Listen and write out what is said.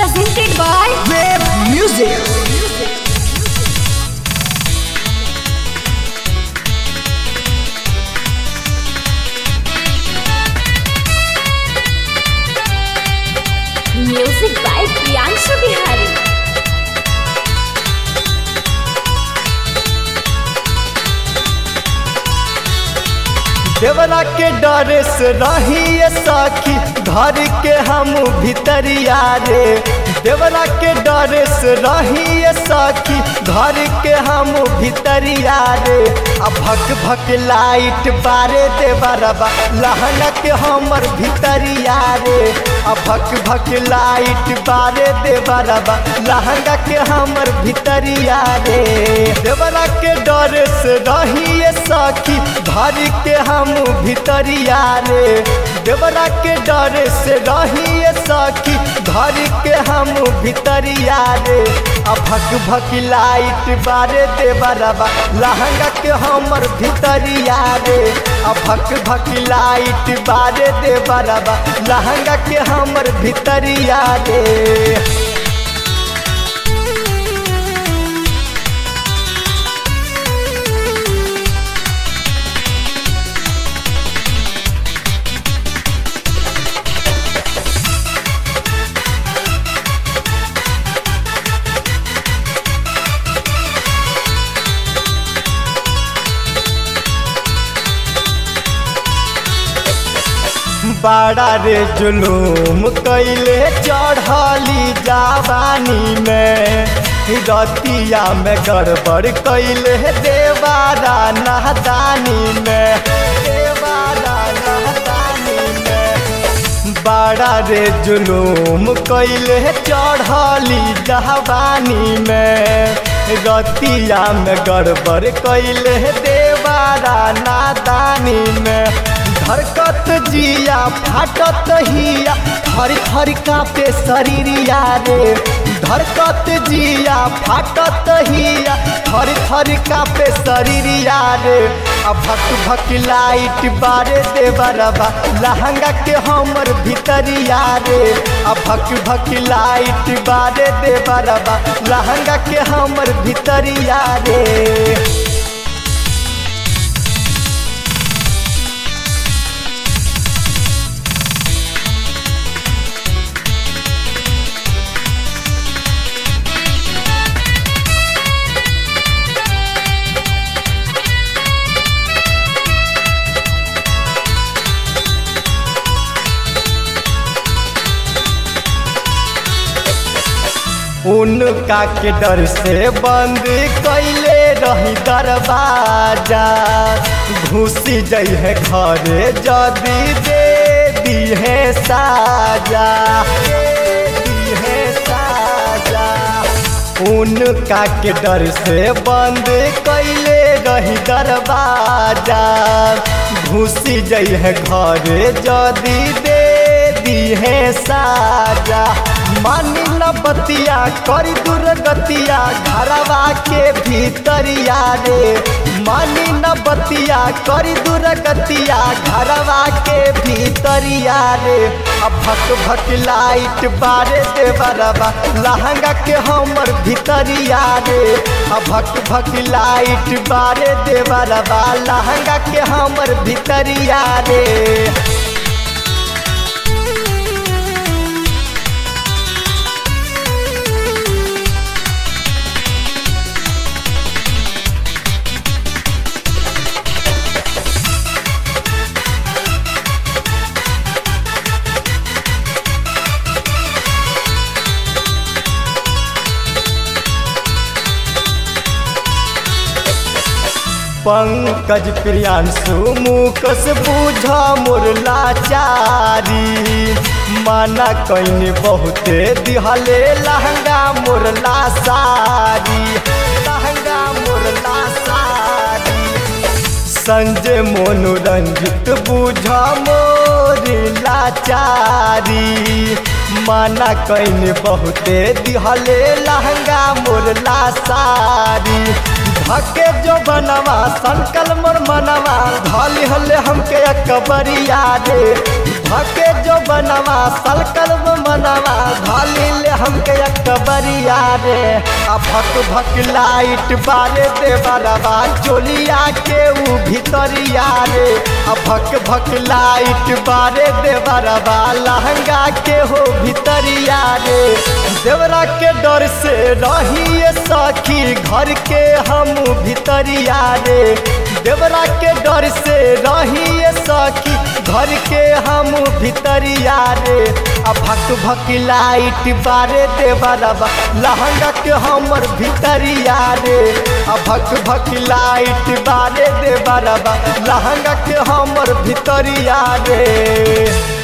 presented by Wave Music. music by Priyanshu Bihari. देवरा के डरे से रही साखी घर के हम भितरिया रे देवरा के डरे से रही साखी घर के हम भितरिया रे आ भक भक लाइट बारे देवरबा लहंगा के हमर भितरिया रे आ भक भक लाइट बारे देवरबा लहंगा के हमर भितरिया रे देवरा के डरे से रही साखी घर के हम भितरिया रे देवरा के डरे से रही सखी घर के हम भितरिया रे आ भक भक लाइट बारे देवरबा लहंगा के हमर भितरिया रे आ भक भक लाइट बारे देवरबा लहंगा के हमर भितरिया रे बड़ा रे जुलूम कैले चढ़ली जवानी में रतिया में गड़बड़ कैले देवारा नहदानी में देवारा नहदानी में बड़ा रे जुलूम कैले चढ़ली जवानी में रतिया में गड़बड़ कैले देवारा नादानी में धरकत जिया फाटत हिया थर थर कापे शरीरिया रे धरकत जिया फाटत हिया थर थर कापे शरीरिया रे आ भक भक लाइट बारे देवरबा लहंगा के हमर भितरिया रे आ भक भक लाइट बारे देवरबा लहंगा के हमर भितरिया रे उनका के डर से बंद कैले रही दरवाजा घुसी जाइ है घरे जदी दे दी है साजा दे दी है साजा उनका के डर से बंद कैले रही दरवाजा घुसी जाइ है घरे जदी दे दी है साजा मानी न बतिया करी दुर्गतिया घरवा के भीतरिया रे मानी न बतिया करी दुर्गतिया घरवा के भीतरिया रे अब भक भक लाइट बारे देवरबा लहंगा के हमर भीतरिया रे अब भक भक लाइट बारे देवरबा लहंगा के हमर भीतरिया रे पंकज प्रियांशु मुकस बूझ मोर लाचारी माना कैनी बहुते दिहले लहंगा मोर लासारी लहंगा मोर लासारी संजय मनोरंजित बूझ मोर लाचारी माना कैनी बहुते दिहले लहंगा मोर लासारी धके जो बनवा संकल मोर मनवा धली हले हमके अकबरिया रे धके जो बनवा संकल मोर मनवा धली ले हमके अकबरिया रे आ भक भक लाइट बारे दे बरबा चोलिया के ऊ भितरिया रे आ भक भक लाइट बारे दे बरबा लहंगा के हो भितरिया रे देवरा के डर से रहिए सखी घर के हम भितरिया रे देवरा के डर से रहिए सखी घर के हम भितरिया रे आ भक भक लाइट बारे दे बरबा लहंगा के हमर भितरिया रे आ भक भक लाइट बारे दे बरबा लहंगा के हमर भितरिया रे